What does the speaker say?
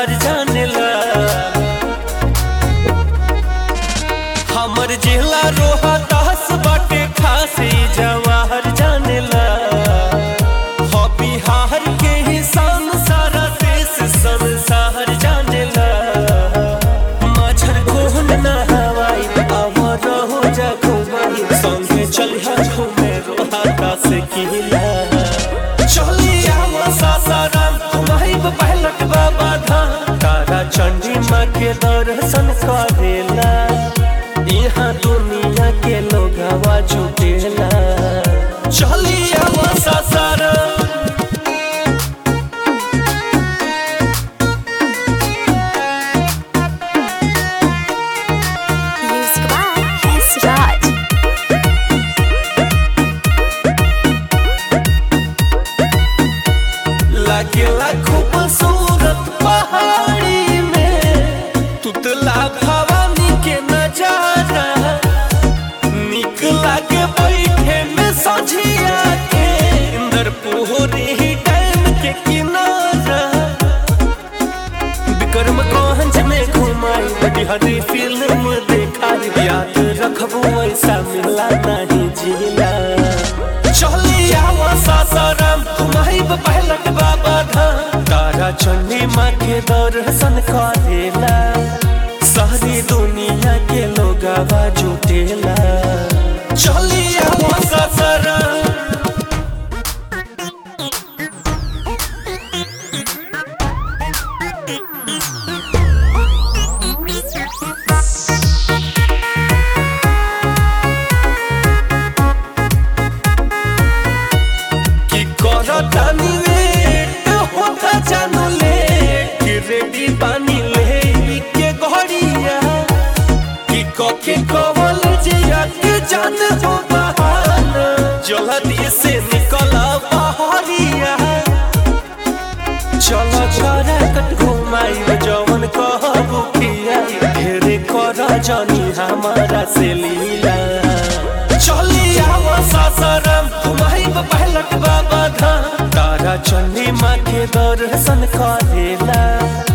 संसार जानेला हमर जिला रोहा दास बाटे खासी जवाहर जानेला हो बिहार के ही शान सारा देश संसार जानेला माझर कोहन ना हवाई आवर हो जा घुमाई संगे चलिहा घूमे रोहा दास किला चलिया सासाराम तुम्हारी पहलक बाबा धाम तारा चंडी माँ के दर्शन करेला यहाँ दुनिया के लोग हवा जुटेला चलिया Sasaram Music by S. Raj. लागेला खूबसूरत पहाड़ी में तुतला भवानी के नजारा निक लागे बैठे में सझिया के इंदर पोहरी डैम के किनारा विक्रमगंज में घुमाई बिहारी फिल्म देखाई याद रखबो ऐसा मिला नहीं जिला चलिया सासाराम तुम्हारी पहलक बाबा धाम तारा चंडी माँ के दर्शन करेला सारी दुनिया के लोग जुटेला चलिया सासाराम कि करतानी लेट होता जानू लेट कि रेडी बानी ले के घड़िया कि कके कवल जिया के जान हो बहाना जल्दी से निकल बहरिया चलो छोरा कट घुमाई जवन कहबू किया ढेरे कर जनी हमारा से लीला चलिया सासाराम तुम्हारी पहलक बाबा धाम तारा चंडी माँ के दर्शन करेला